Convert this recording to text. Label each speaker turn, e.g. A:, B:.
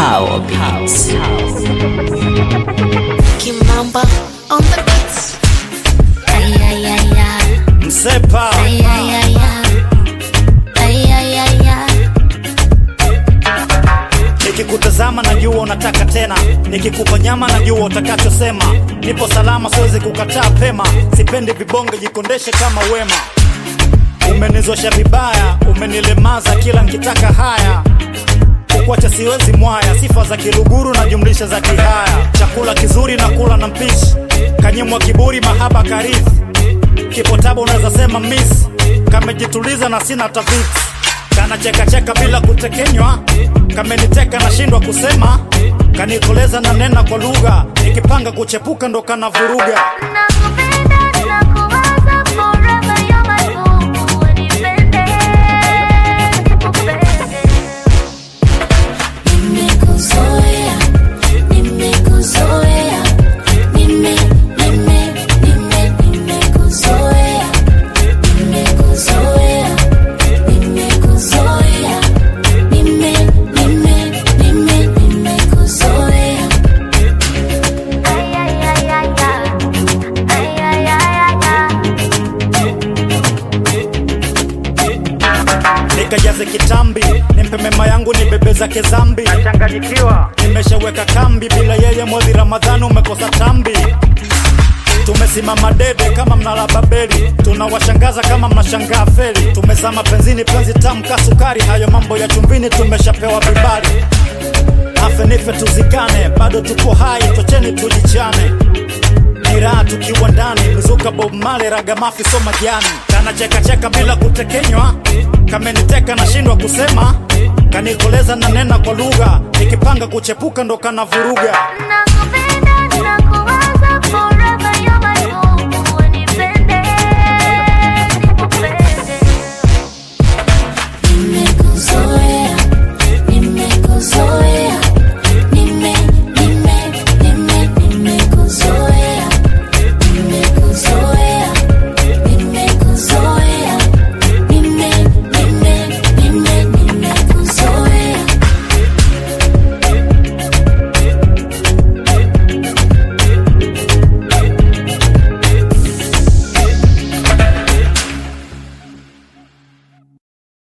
A: Power Beats.
B: Kimamba on the beats. Ay, ay, ay, ay.
C: Msepa
B: Ay, ay, ay, ay. Ay, ay, ay, ay.
C: nikikutazama najua unataka tena, nikikupa nyama najua utakachosema. Nipo salama, siwezi kukataa pema, sipendi vibonge, jikondeshe kama wema. Umenizosha vibaya, umenilemaza kila nkitaka haya kukwacha siwezi mwaya, sifa za kiluguru na jumlisha za kihaya. Chakula kizuri na kula na mpishi, kanyimwa kiburi, mahaba karithi kipo tabu, unaweza sema miss, kamejituliza na sina tafiti, kana cheka cheka bila kutekenywa, kameniteka nashindwa kusema, kanikoleza na nena kwa lugha, nikipanga kuchepuka ndo kana vuruga.
B: Nakupenda, nakuwaza forever, you're my boo. Unipende, nikupende. Nimekuzoea, nimekuzoea, nime, nime, nime, nimekuzoea, nimekuzoea, nimekuzoea, nime, nime, nime, nimekuzoea. Ay, ay, ay, ay, ay. Ay, ay, ay, ay, ay.
C: nikajaze kitambi, nimpe mema yangu nibebe zake zambi. Nachanganyikiwa, nimeshaweka kambi, bila yeye mwezi Ramadhani umekosa tambi. Tumesimama dede kama mnala Babeli, tunawashangaza kama mnashangaa feli. Tumezama penzini, penzi tamu ka sukari, hayo mambo ya chumvini tumeshapewa vibali. Afe nife tuzikane, bado tuko hai, tocheni tujichane ni raha tukiwa ndani, mizuka Bob Marley, ragamafi so majani, kana cheka cheka bila kutekenywa, kameniteka nashindwa kusema, kanikoleza na nena kwa lugha, nikipanga kuchepuka ndo kana vuruga.